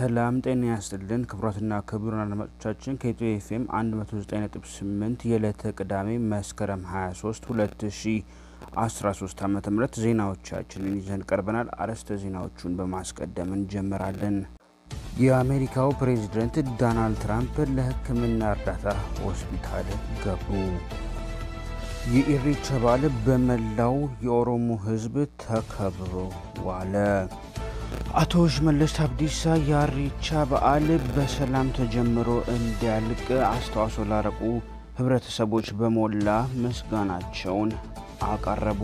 ሰላም ጤና ያስጥልን ክቡራትና ክቡራን አድማጮቻችን ከኢትዮ ኤፍኤም 198 የዕለተ ቅዳሜ መስከረም 23 2013 ዓ ም ዜናዎቻችንን ይዘን ቀርበናል። አርዕስተ ዜናዎቹን በማስቀደም እንጀምራለን። የአሜሪካው ፕሬዝደንት ዶናልድ ትራምፕ ለሕክምና እርዳታ ሆስፒታል ገቡ። የኢሬቻ በዓል በመላው የኦሮሞ ሕዝብ ተከብሮ ዋለ። አቶ ሽመልስ አብዲሳ የኢሬቻ በዓል በሰላም ተጀምሮ እንዲያልቅ አስተዋጽኦ ላደረጉ ህብረተሰቦች በሞላ ምስጋናቸውን አቀረቡ።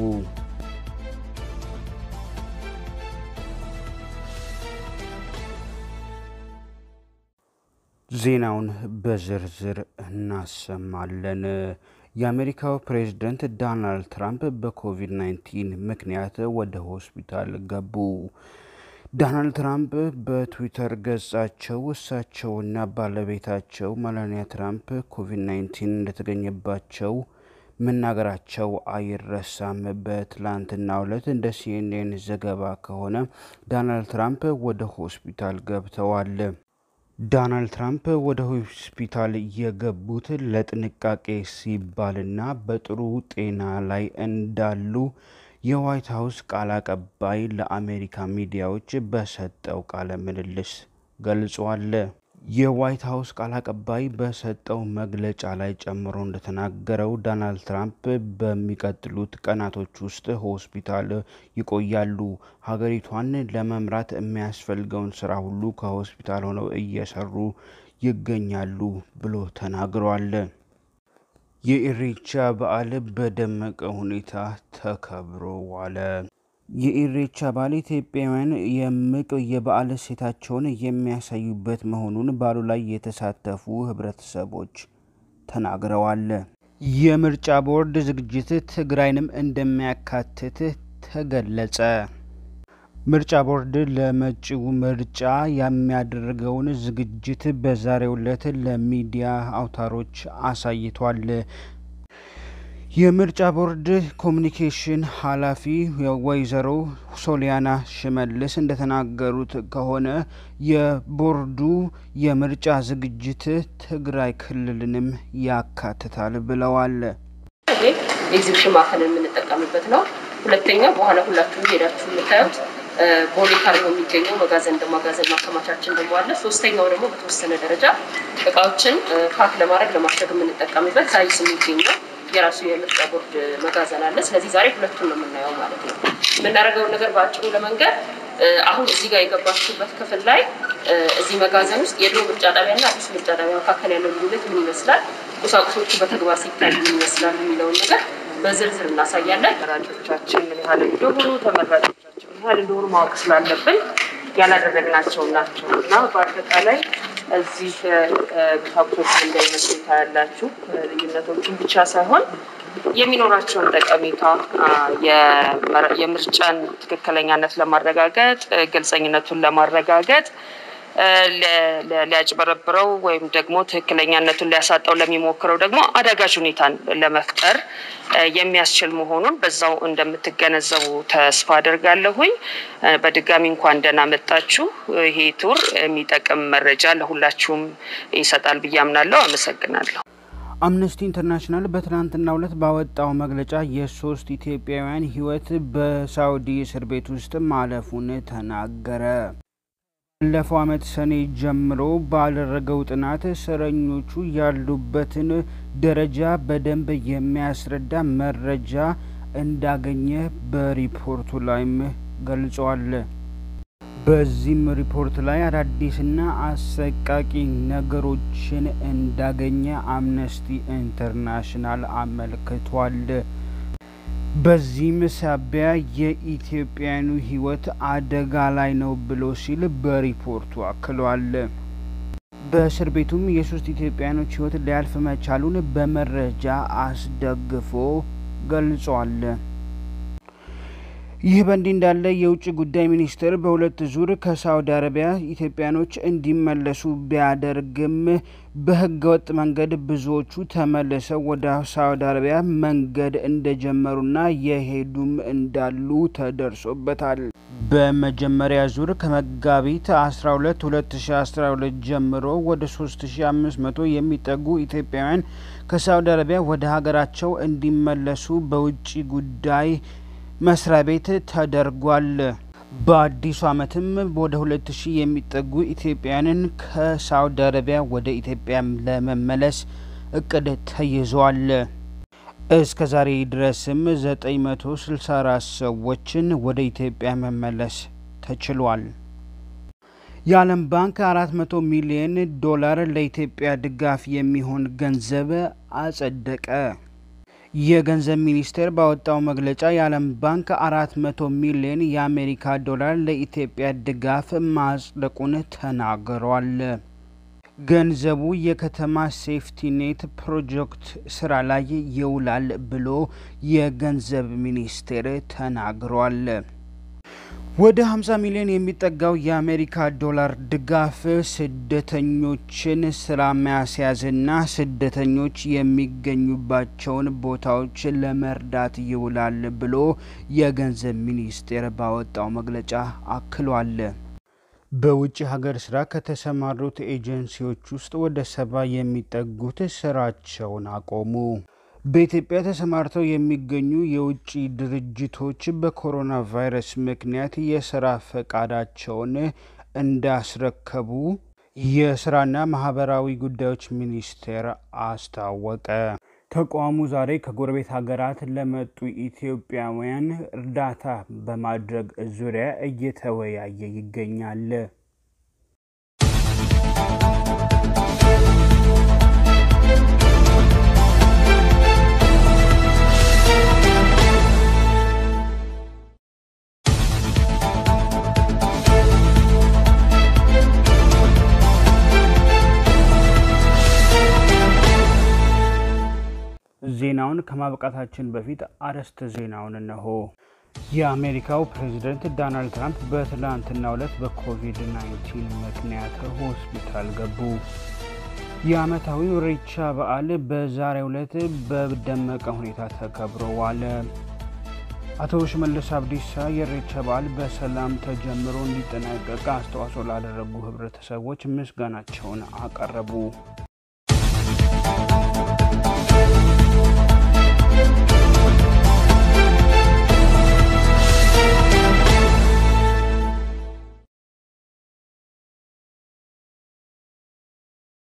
ዜናውን በዝርዝር እናሰማለን። የአሜሪካው ፕሬዝደንት ዶናልድ ትራምፕ በኮቪድ-19 ምክንያት ወደ ሆስፒታል ገቡ። ዶናልድ ትራምፕ በትዊተር ገጻቸው እሳቸውና ባለቤታቸው መላኒያ ትራምፕ ኮቪድ-19 እንደተገኘባቸው መናገራቸው አይረሳም። በትላንትናው ዕለት እንደ ሲኤንኤን ዘገባ ከሆነ ዶናልድ ትራምፕ ወደ ሆስፒታል ገብተዋል። ዶናልድ ትራምፕ ወደ ሆስፒታል የገቡት ለጥንቃቄ ሲባልና በጥሩ ጤና ላይ እንዳሉ የዋይት ሀውስ ቃል አቀባይ ለአሜሪካ ሚዲያዎች በሰጠው ቃለ ምልልስ ገልጿል። የዋይት ሀውስ ቃል አቀባይ በሰጠው መግለጫ ላይ ጨምሮ እንደተናገረው ዶናልድ ትራምፕ በሚቀጥሉት ቀናቶች ውስጥ ሆስፒታል ይቆያሉ። ሀገሪቷን ለመምራት የሚያስፈልገውን ስራ ሁሉ ከሆስፒታል ሆነው እየሰሩ ይገኛሉ ብሎ ተናግሯል። የኢሬቻ በዓል በደመቀ ሁኔታ ተከብሮ ዋለ። የኢሬቻ በዓል ኢትዮጵያውያን የምቅ የበዓል እሴታቸውን የሚያሳዩበት መሆኑን በዓሉ ላይ የተሳተፉ ህብረተሰቦች ተናግረዋል። የምርጫ ቦርድ ዝግጅት ትግራይንም እንደሚያካትት ተገለጸ። ምርጫ ቦርድ ለመጪው ምርጫ የሚያደርገውን ዝግጅት በዛሬው ዕለት ለሚዲያ አውታሮች አሳይቷል። የምርጫ ቦርድ ኮሚኒኬሽን ኃላፊ ወይዘሮ ሶሊያና ሽመልስ እንደተናገሩት ከሆነ የቦርዱ የምርጫ ዝግጅት ትግራይ ክልልንም ያካትታል ብለዋል። ኤግዚቢሽን ማዕከልን የምንጠቀምበት ነው። ሁለተኛው በኋላ ሁላችሁም ሄዳችሁ የምታዩት ቦሌ ካርጎ የሚገኘው መጋዘን እንደ መጋዘን ማከማቻችን ደግሞ አለ። ሶስተኛው ደግሞ በተወሰነ ደረጃ እቃዎችን ፓክ ለማድረግ ለማሸግ የምንጠቀምበት ሳይስ የሚገኘው የራሱ የምርጫ ቦርድ መጋዘን አለ። ስለዚህ ዛሬ ሁለቱን ነው የምናየው ማለት ነው። የምናደርገውን ነገር በአጭሩ ለመንገር አሁን እዚህ ጋር የገባችሁበት ክፍል ላይ እዚህ መጋዘን ውስጥ የድሮ ምርጫ ጣቢያና አዲስ ምርጫ ጣቢያ መካከል ያለው ልዩነት ምን ይመስላል፣ ቁሳቁሶቹ በተግባር ሲታይ ምን ይመስላል የሚለውን ነገር በዝርዝር እናሳያለን። ተመራጮቻችን ምን ያህል እንደሆኑ ተመራጮቻችን ምን ያህል እንደሆኑ ማወቅ ስላለብን ያላደረግናቸው ናቸው እና በአጠቃላይ እዚህ ቁሳቁሶች እንዳይመስሉ ታያላችሁ። ልዩነቶቹን ብቻ ሳይሆን የሚኖራቸውን ጠቀሜታ የምርጫን ትክክለኛነት ለማረጋገጥ ግልጸኝነቱን ለማረጋገጥ ሊያጭበረብረው ወይም ደግሞ ትክክለኛነቱን ሊያሳጣው ለሚሞክረው ደግሞ አዳጋች ሁኔታን ለመፍጠር የሚያስችል መሆኑን በዛው እንደምትገነዘቡ ተስፋ አድርጋለሁኝ። በድጋሚ እንኳን ደህና መጣችሁ። ይሄ ቱር የሚጠቅም መረጃ ለሁላችሁም ይሰጣል ብዬ አምናለሁ። አመሰግናለሁ። አምነስቲ ኢንተርናሽናል በትናንትናው ዕለት ባወጣው መግለጫ የሶስት ኢትዮጵያውያን ሕይወት በሳውዲ እስር ቤት ውስጥ ማለፉን ተናገረ። ባለፈው ዓመት ሰኔ ጀምሮ ባደረገው ጥናት እስረኞቹ ያሉበትን ደረጃ በደንብ የሚያስረዳ መረጃ እንዳገኘ በሪፖርቱ ላይም ገልጿል። በዚህም ሪፖርት ላይ አዳዲስና አሰቃቂ ነገሮችን እንዳገኘ አምነስቲ ኢንተርናሽናል አመልክቷል። በዚህም ሳቢያ የኢትዮጵያኑ ሕይወት አደጋ ላይ ነው ብሎ ሲል በሪፖርቱ አክሏል። በእስር ቤቱም የሶስት ኢትዮጵያኖች ሕይወት ሊያልፍ መቻሉን በመረጃ አስደግፎ ገልጿል። ይህ በእንዲህ እንዳለ የውጭ ጉዳይ ሚኒስቴር በሁለት ዙር ከሳውዲ አረቢያ ኢትዮጵያኖች እንዲመለሱ ቢያደርግም በህገወጥ መንገድ ብዙዎቹ ተመልሰው ወደ ሳውዲ አረቢያ መንገድ እንደጀመሩና የሄዱም እንዳሉ ተደርሶበታል። በመጀመሪያ ዙር ከመጋቢት 12 2012 ጀምሮ ወደ 3500 የሚጠጉ ኢትዮጵያውያን ከሳውዲ አረቢያ ወደ ሀገራቸው እንዲመለሱ በውጭ ጉዳይ መስሪያ ቤት ተደርጓል። በአዲሱ ዓመትም ወደ 2000 የሚጠጉ ኢትዮጵያውያንን ከሳውዲ አረቢያ ወደ ኢትዮጵያ ለመመለስ እቅድ ተይዟል። እስከ ዛሬ ድረስም 964 ሰዎችን ወደ ኢትዮጵያ መመለስ ተችሏል። የዓለም ባንክ 400 ሚሊዮን ዶላር ለኢትዮጵያ ድጋፍ የሚሆን ገንዘብ አጸደቀ። የገንዘብ ሚኒስቴር ባወጣው መግለጫ የዓለም ባንክ 400 ሚሊዮን የአሜሪካ ዶላር ለኢትዮጵያ ድጋፍ ማጽደቁን ተናግሯል። ገንዘቡ የከተማ ሴፍቲኔት ፕሮጀክት ስራ ላይ ይውላል ብሎ የገንዘብ ሚኒስቴር ተናግሯል። ወደ 50 ሚሊዮን የሚጠጋው የአሜሪካ ዶላር ድጋፍ ስደተኞችን ስራ ማስያዝና ስደተኞች የሚገኙባቸውን ቦታዎች ለመርዳት ይውላል ብሎ የገንዘብ ሚኒስቴር ባወጣው መግለጫ አክሏል። በውጭ ሀገር ስራ ከተሰማሩት ኤጀንሲዎች ውስጥ ወደ ሰባ የሚጠጉት ስራቸውን አቆሙ። በኢትዮጵያ ተሰማርተው የሚገኙ የውጭ ድርጅቶች በኮሮና ቫይረስ ምክንያት የስራ ፈቃዳቸውን እንዳስረከቡ የስራና ማህበራዊ ጉዳዮች ሚኒስቴር አስታወቀ። ተቋሙ ዛሬ ከጎረቤት ሀገራት ለመጡ ኢትዮጵያውያን እርዳታ በማድረግ ዙሪያ እየተወያየ ይገኛል። ዜናውን ከማብቃታችን በፊት አርዕስተ ዜናውን እነሆ። የአሜሪካው ፕሬዝደንት ዶናልድ ትራምፕ በትላንትናው ዕለት በኮቪድ-19 ምክንያት ሆስፒታል ገቡ። የዓመታዊው ኢሬቻ በዓል በዛሬው ዕለት በደመቀ ሁኔታ ተከብሮ ዋለ። አቶ ሽመልስ አብዲሳ የኢሬቻ በዓል በሰላም ተጀምሮ እንዲጠናቀቅ አስተዋጽኦ ላደረጉ ህብረተሰቦች ምስጋናቸውን አቀረቡ።